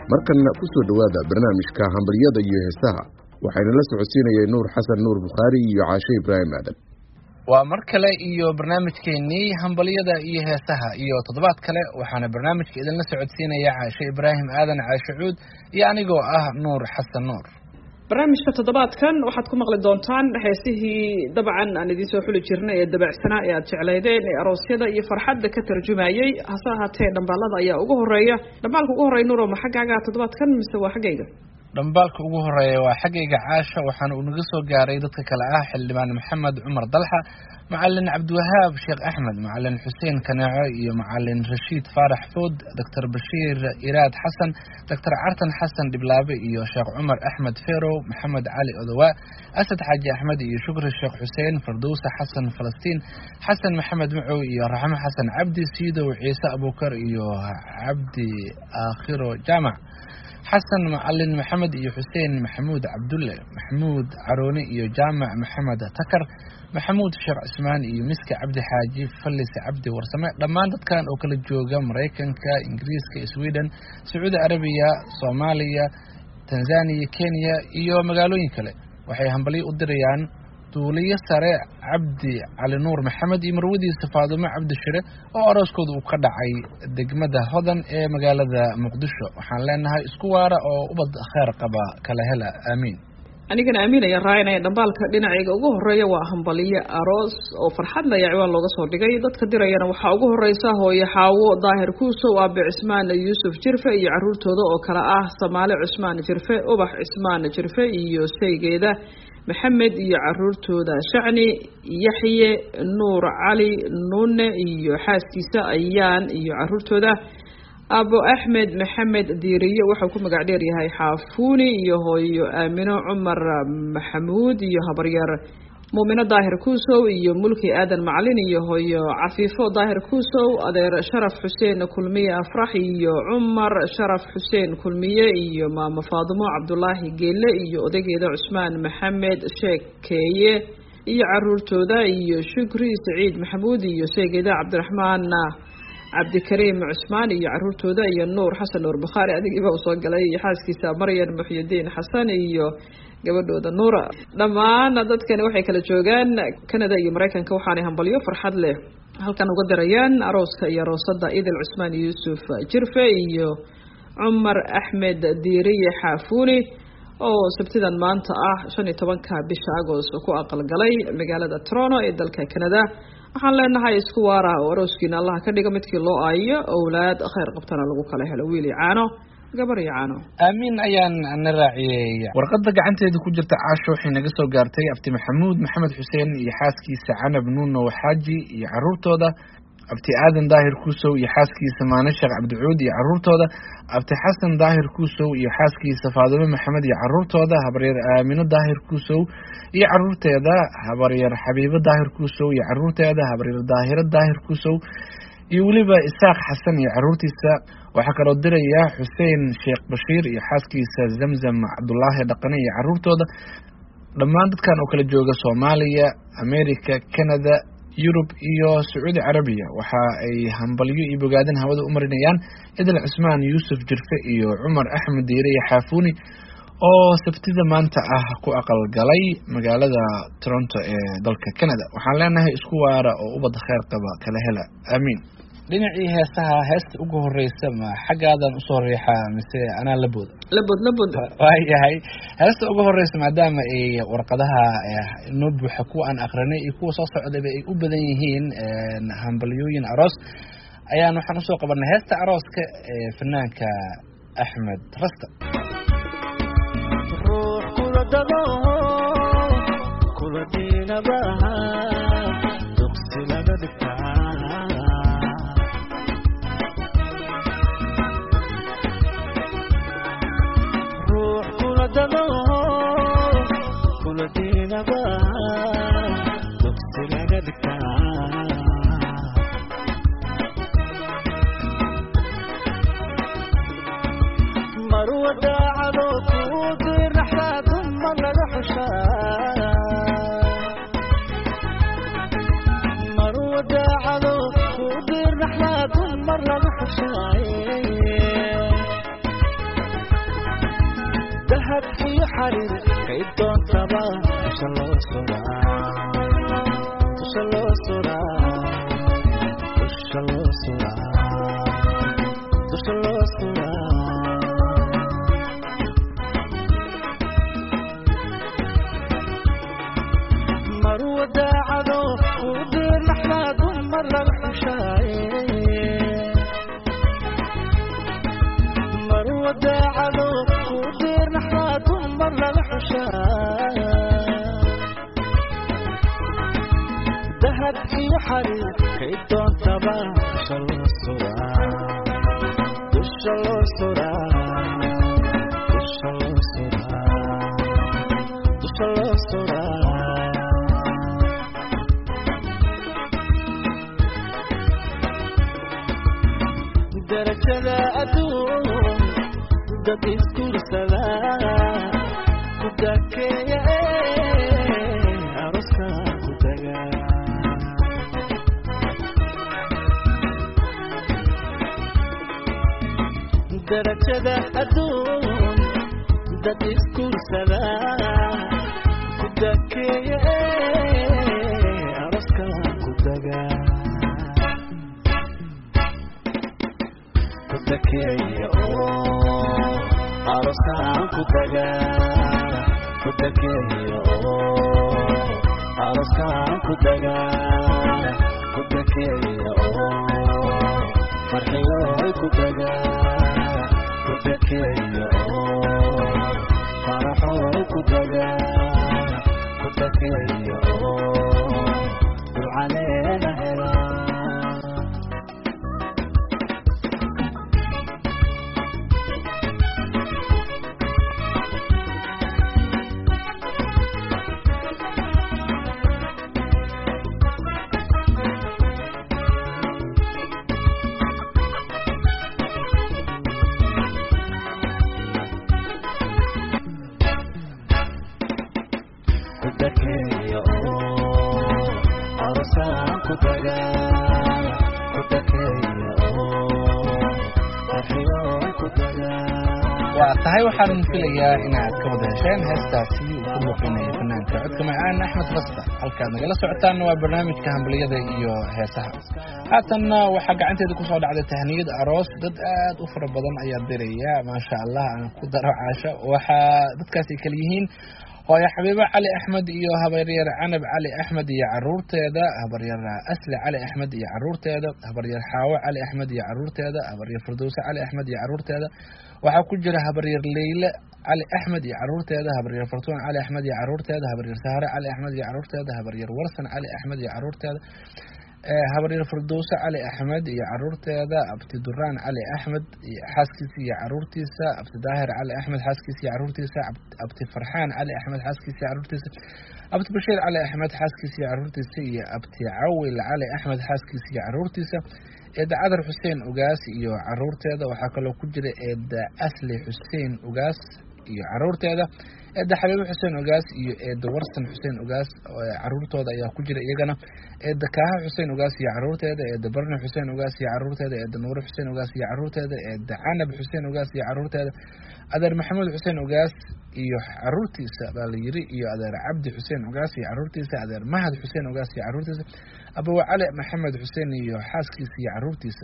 markanna ku soo dhowaada barnaamijka hambaryada iyo heesaha waxayna la socodsiinayeen nuur xasan nuur bukhaari iyo caashe ibraahim aadan waa mar kale iyo barnaamijkeennii hambalyada iyo heesaha iyo toddobaad kale waxaana barnaamijka idinla socodsiinaya caashe ibraahim aadan caashe cuud iyo anigoo ah nuur xasan nuur barnaamijka toddobaadkan waxaad ku maqli doontaan heesihii dabcan aan idiin soo xuli jirnay ee dabacsanaa ee aad jeclaydeen ee aroosyada iyo farxadda ka tarjumayey hase ahaatee dhambaalada ayaa ugu horeeya dhambaalka ugu horreya nuuro ma xaggaaga toddobaadkan mise waa xaggayga dhambaalka ugu horeeya waa xaggayga caasha waxaana uu naga soo gaaray dadka kale ah xildhibaan maxamed cumar dalxa macalin cabdiwahaab sheekh axmed macalin xuseen kaneeco iyo macalin rashiid faarax food doctor bashiir iraad xasan doctor cartan xasan dhiblaabe iyo sheekh cumar axmed ferow maxamed cali odowaa asad xaaji axmed iyo shukri sheekh xuseen fardowsa xasan falastiin xasan maxamed macow iyo raxmo xasan cabdi siidow ciise abuukar iyo cabdi aakhiro jaamac xasan macalin maxamed iyo xuseen maxamuud cabdulle maxamuud carooni iyo jaamac maxamed takar maxamuud sheekh cismaan iyo miska cabdi xaaji fallis cabdi warsame dhammaan dadkan oo kala jooga maraykanka ingiriiska sweden sacuudi arabiya soomaaliya tanzaniya kenya iyo magaalooyin kale waxay hambalyo u dirayaan duuliyo sare cabdi cali nuur maxamed iyo marwadiisa faadumo cabdi shire oo arooskooda uu ka dhacay degmada hodan ee magaalada muqdisho waxaan leenahay isku waara oo ubad kheer qaba kala hela aamiin anigana aamin ayaan raacinaya dhambaalka dhinacayga ugu horeeya waa hambaliyo aroos oo farxad laya ciwaan looga soo dhigay dadka dirayana waxaa ugu horeysa hooye xaawo daahir kuusow aabe cismaan yuusuf jirfe iyo caruurtooda oo kale ah samaale cusmaan jirfe ubax cismaan jirfe iyo saygeeda maxamed iyo caruurtooda shacni yaxye nuur cali nuune iyo xaaskiisa ayaan iyo caruurtooda abo axmed maxamed diiriye wuxuu ku magac dheer yahay xaafuuni iyo hooyo aamino cumar maxamuud iyo habaryar muumino daahir kuusow iyo mulki aadan macalin iyo hooyo cafiifo daahir kuusow adeer sharaf xuseen kulmiye afrax iyo cumar sharaf xuseen kulmiye iyo maamo faadumo cabdulaahi geelle iyo odageeda cusmaan maxamed sheekeeye iyo caruurtooda iyo shukri saciid maxamuud iyo sheegeeda cabdiraxmaan cabdikariim cusmaan iyo caruurtooda iyo nuur xasan nuur bukhaari adigiiba usoo galay iyo xaaskiisa maryan muxyidiin xasan iyo gabadhooda nuura dhammaan dadkani waxay kala joogaan canada iyo maraykanka waxaanay hambalyo farxad leh halkan uga dirayaan arooska iyo aroosada idil cusmaan yuusuf jirfe iyo cumar axmed diiriye xaafuuni oo sabtidan maanta ah shan iyo tobanka bisha agost ku aqalgalay magaalada toronto ee dalka canada waxaan leenahay isku waara oo arooskiina allaha ka dhiga midkii loo aayo owlaad kheyr qabtana lagu kala helo wiil iyo caano gabar iyo caano aamiin ayaan na raaciyey warqadda gacanteeda ku jirta caasho waxay naga soo gaartay abti maxamuud maxamed xuseen iyo xaaskiisa canab nuuno xaaji iyo caruurtooda abti aadan daahir kuusow iyo xaaskiisa maane sheekh cabdicuud iyo caruurtooda abti xasan daahir kuusow iyo xaaskiisa faadumo maxamed iyo caruurtooda habaryar aamino daahir kuusow iyo caruurteeda habaryar xabiibo daahir kuusow iyo caruurteeda habaryar daahiro daahir kuusow iyo weliba isaaq xasan iyo caruurtiisa waxaa kaloo diraya xuseen sheekh bashiir iyo xaaskiisa zamzam cabdulaahi dhaqane iyo caruurtooda dhammaan dadkan oo kala jooga soomaaliya america canada yurub iyo sacuudi carabiya waxa ay hambalyo iyo bogaadin hawada u marinayaan idil cusmaan yuusuf jirfe iyo cumar axmed diire iyo xaafuuni oo sabtida maanta ah ku aqalgalay magaalada toronto ee dalka canada waxaan leenahay isku waara oo ubad kheer qaba kala hela aamiin dhinacii heesaha heesta ugu horeysa ma xaggaadan usoo riixaa mise anaa labooda labod labod waayahay heesta ugu horeysa maadaama ay warqadaha noo buuxa kuwa aan akrinay iyo kuwa soo socdayba ay u badan yihiin hambalyooyin aroos ayaan waxaan usoo qabanay heesta arooska ee fanaanka axmed rasta dahabkiyo xariir kay doontaba dusha loo suraa dusha loo suraa dusha loo suraa dusha loo suraa mar wadaacado u dirnaxdaa dumar laga xushaaye mar wadaacado u dirnaxdaa dumar laga xushaaye dahab iyo xariir kay doontaba dusha loo suraa dusha loo suraa dusha loo suraa dusha loo suraa darajada adduun dad isguursada ku dakeeya aroska ku taga darajada adduun dad isguursada ku dakeeya aroska ku taga kudakeeya oo aroskaan ku taga kudakeeya oo aroskaan ku taga kudakeeya oo farxiyooy ku taga kudakeeya oo faraxooy ku taga kudakeeya oo dulcaleena helaa kudakeeya oo arosaan ku taga kudakeeya oo farxiyooy ku taga waa tahay waxaan filayaa inaad ka wada hesheen heestaasi uu ku luuqinaya fanaanka codka macaan axmed rasta halkaad nagala socotaanna waa barnaamijka hambaliyada iyo heesaha haatanna waxaa gacanteeda kusoo dhacday tahniyad aroos dad aad u fara badan ayaa diraya maasha allah aan ku daro caasho waxaa dadkaasi kala yihiin hooyo xabiibo cali axmed iyo habaryar canab cali axmed iyo caruurteeda habaryar asli cali axmed iyo caruurteeda habaryar xaawo cali axmed iyo caruurteeda habaryar firdowse cali axmed iyo caruurteeda waxaa ku jira habaryar leyle cali axmed iyo caruurteeda habaryar fartuun cali axmed iyo caruurteeda habaryar sahare cali axmed iyo caruurteeda habaryar warsan cali axmed iyo caruurteeda habaryar firdowse cali axmed iyo caruurteeda abti duraan cali axmed xaaskiisa iyo caruurtiisa abti daahir cali axmed xaaskiisa iyo caruurtiisa abti farxaan cali axmed xaaskiisa iyo caruurtiisa abti bashiir cali axmed xaaskiisa iyo caruurtiisa iyo abti cawil cali axmed xaaskiisa iyo caruurtiisa eeda cadar xuseen ugaas iyo caruurteeda waxaa kaloo ku jira eeda asli xuseen ugaas iyo caruurteeda eeda xabiibo xuseen ogaas iyo eeda warsan xuseen ogaas caruurtooda ayaa ku jira iyagana eeda kaaha xuseen ogaas iyo caruurteeda eeda barne xuseen ogaas iyo caruurteeda eeda nuure xuseen ogaas iyo caruurteeda eeda canab xuseen ogaas iyo caruurteeda adeer maxamuud xuseen ogaas iyo caruurtiisa baa la yiri iyo adeer cabdi xuseen ogaas iyo caruurtiisa adeer mahad xuseen ogaas iyo caruurtiisa abawa cali maxamed xuseen iyo xaaskiisa iyo caruurtiisa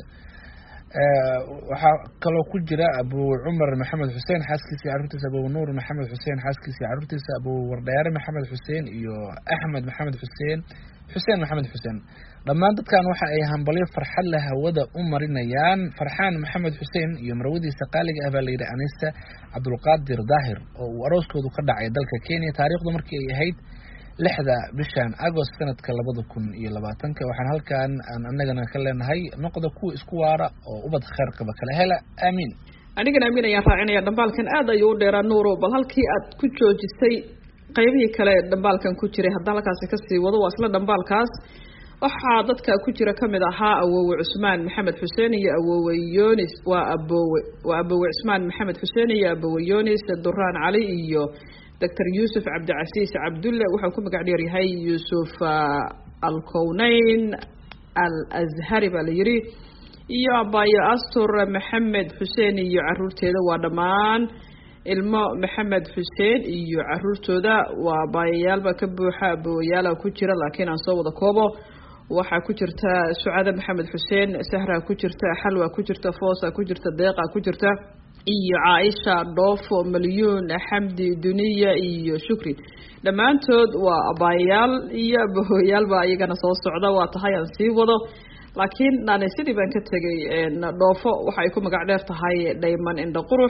waxaa kaloo ku jira abu cumar maxamed xuseen xaaskiisa iyo caruurtiisa abu nuur maxamed xuseen xaaskiisa iyo caruurtiisa abu wardheere maxamed xuseen iyo axmed maxamed xuseen xuseen maxamed xuseen dhammaan dadkan waxa ay hambalyo farxad leh hawada u marinayaan farxaan maxamed xuseen iyo marwadiisa qaaliga ah baa la yidhi anista cabdulqaadir daahir oo uu arooskoodu ka dhacay dalka kenya taariikhdu markii ay ahayd lixda bishan agost sanadka labada kun iyo labaatanka waxaan halkan aan anagana ka leenahay noqda kuwa isku waara oo ubad kheer qaba kala hela aamiin anigana amiin ayaan raacinaya dhambaalkan aad ayuu u dheeraa nuuro bal halkii aad ku joojisay qaybihii kale dhambaalkan ku jiray haddaa halkaasi kasii wado waa isla dhambaalkaas waxaa dadka ku jira kamid ahaa awowe cusmaan maxamed xuseen iyo awowe yonis waa abowe waa abowe cusmaan maxamed xuseen iyo abowe yonis duraan cali iyo doctor yuusuf cabdicasiis cabdulle wuxuu ku magac dheer yahay yuusuf alkowneyn al azhari baa la yiri iyo abayo astur maxamed xuseen iyo caruurteeda waa dhammaan ilmo maxamed xuseen iyo caruurtooda waa baayayaalba ka buuxa abooyaala ku jira laakiin aan soo wada koobo waxaa ku jirta sucade maxamed xuseen sahra ku jirta xalwa ku jirta foosa ku jirta deeqa ku jirta iyo caaisha dhoofo malyuun xamdi duniya iyo shukri dhammaantood waa abaayayaal iyo abahooyaalba iyagana soo socda waa tahay aan sii wado laakiin naani sidii baan ka tegay dhoofo waxay ku magac dheer tahay dhayman indha qurux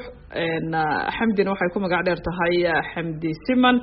xamdina waxay ku magac dheer tahay xamdi siman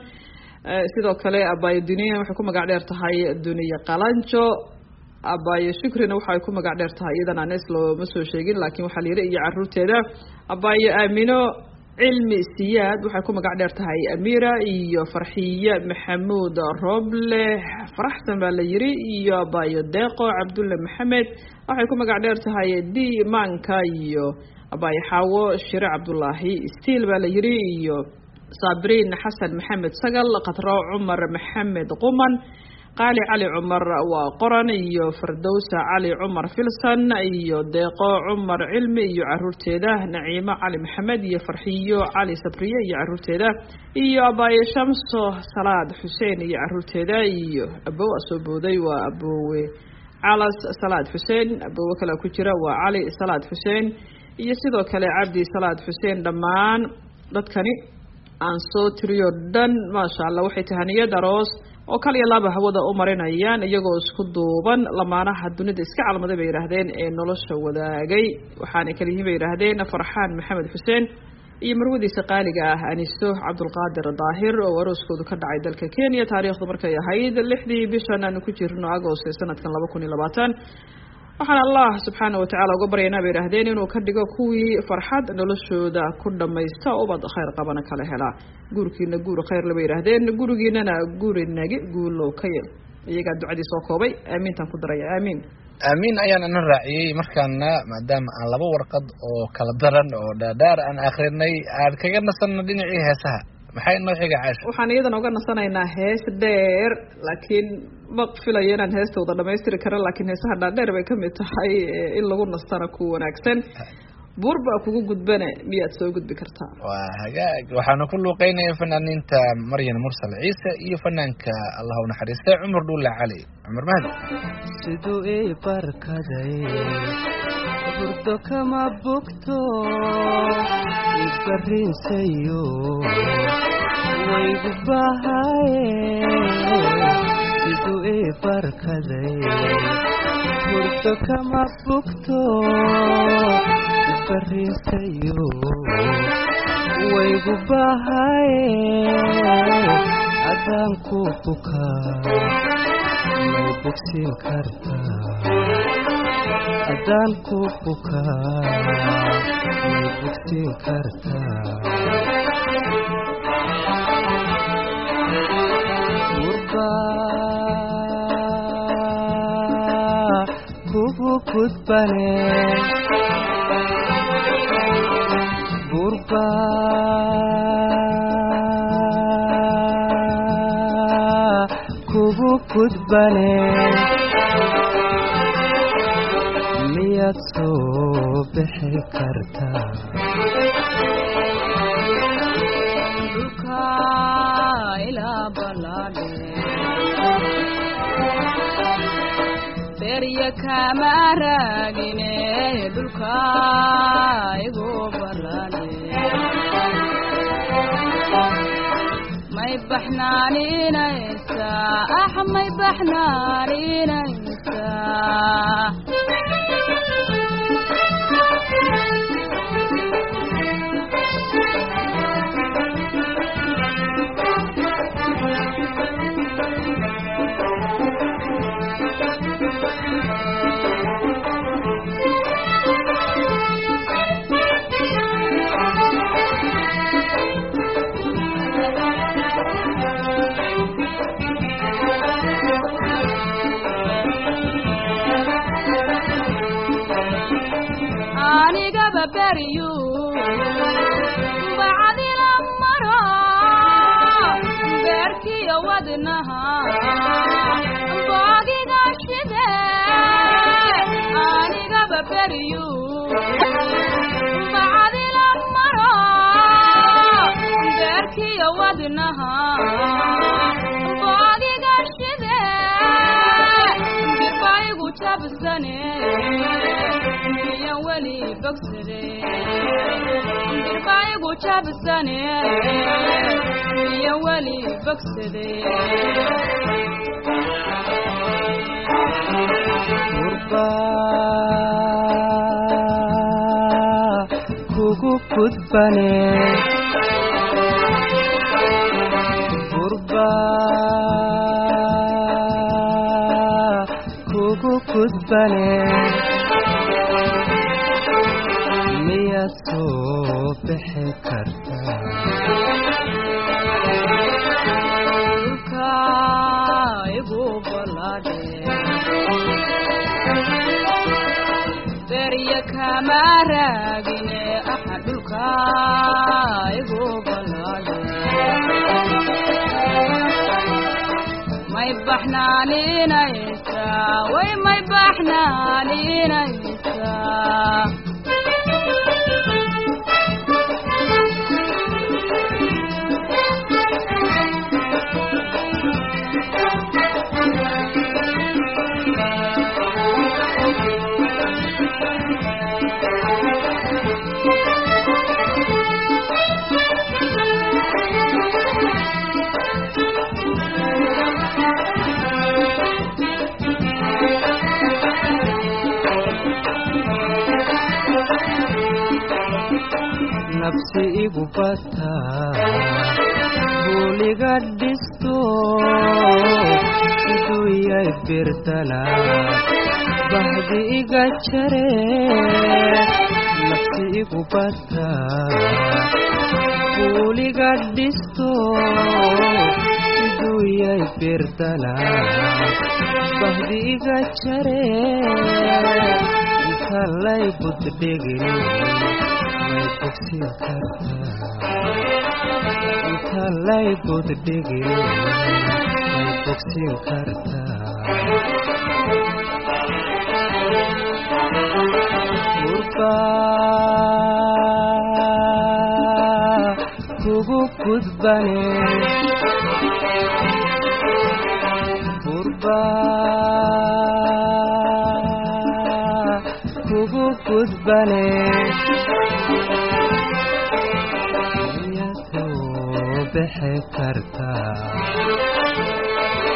sidoo kale abaayo duniya waxay ku magac dheer tahay duniya qalanjo abaayo shukrina waxay ku magac dheer tahay iyadana anes looma soo sheegin laakiin waxaa la yidhi iyo caruurteeda abaayo aamino cilmi siyaad waxay ku magac dheer tahay amira iyo farxiye maxamuud roble faraxsan baa la yiri iyo abaayo deeqo cabdulle maxamed waxay ku magac dheer tahay d manka iyo abaayo xaawo shire cabdulaahi stiil baa la yiri iyo sabriin xasan maxamed sagal khatro cumar maxamed quman qaali cali cumar waa qoran iyo fardowsa cali cumar filson iyo deeqo cumar cilmi iyo caruurteeda naciimo cali maxamed iyo farxiyo cali sabriye iyo caruurteeda iyo abaaye shamso salaad xuseen iyo caruurteeda iyo abow soo booday waa aboowe calas salaad xuseen aboowe kale ku jira waa cali salaad xuseen iyo sidoo kale cabdi salaad xuseen dhammaan dadkani aan soo tiriyo dhan maasha allah waxay tahaniyad aroos oo kal iyo laaba hawada u marinayaan iyagoo isku duuban lamaanaha dunida iska calmaday bay yidhaahdeen ee nolosha wadaagay waxaanay kala yihiin bay yidhaahdeen farxaan maxamed xuseen iyo marwadiisa qaaliga ah aniso cabdulqaadir daahir oo arooskoodu ka dhacay dalka kenya taariikhdu markay ahayd lixdii bishan aanu ku jirno agost ee sanadkan laba kun iyo labaatan waxaan allah subxaana watacaala uga baryaynaa bay yidhaahdeen inuu ka dhigo kuwii farxad noloshooda ku dhamaysta ubad khayr qabana kala helaa guurkiina guur khayrle bay yidhaahdeen gurigiinana guri nagi guulow ka yel iyagaa ducadii soo koobay aamiintaan ku daraya aamiin aamiin ayaan ina raaciyey markaana maadaama aan laba warqad oo kala daran oo dhaadhaar aan akrinay aan kaga nasanno dhinacii heesaha maxay inoo xiga caasha waxaan iyadan uga nasanaynaa hees dheer laakiin ma filayo inaan heesta wada dhamaystiri kara laakiin heesaha dhaadheer bay kamid tahay in lagu nastana ku wanaagsan buur baa kugu gudbane miyaad soo gudbi kartaa waa hagaag waxaana ku luuqeynaya fanaaniinta maryan mursal ciise iyo fanaanka allah u naxariistay cumar dhuulle cali cumar mahdi siduu ii barkaday burdo kama bogto ibarrinsayo waygu bahaye siduu ii barkaday burdo kama bogto ibarrinsayo waygu bahaye haddaan ku bukaa may bogsin kartaa haddaan ku bukaa may bogsin kartaa gurbaa kugu gudbane gurbaa kugu gudbane miyaad soo bixi kartaa berya kama raagine dhulka igu balane may baxnaaninaysa ah may baxnaaninaysa anigaba beryu bacdila maro beerkiyo wadnaha boogiga shide anigaba beryu bacdila maro jabsane iyo weli bogsade gurba kugu gudbane gurba kugu gudbane miyaad soo bixi kartaa dhulka igu balaadhe berya kama raagine aha dhulka igu balaadhe may baxnaaninaysaa way may baxnaaninaysaa nafsi igu bataa buuliga dhisto iduyay birdana bahdi iga jare nafsi igu bataa buuliga dhisto iduyay birdana bahdi iga jare intalay buddhigin may bogsin kartaa intalay buddhigin may bogsin kartaa gurba kugu gudbane gurba kugu gudbane miyaad soo bixi kartaa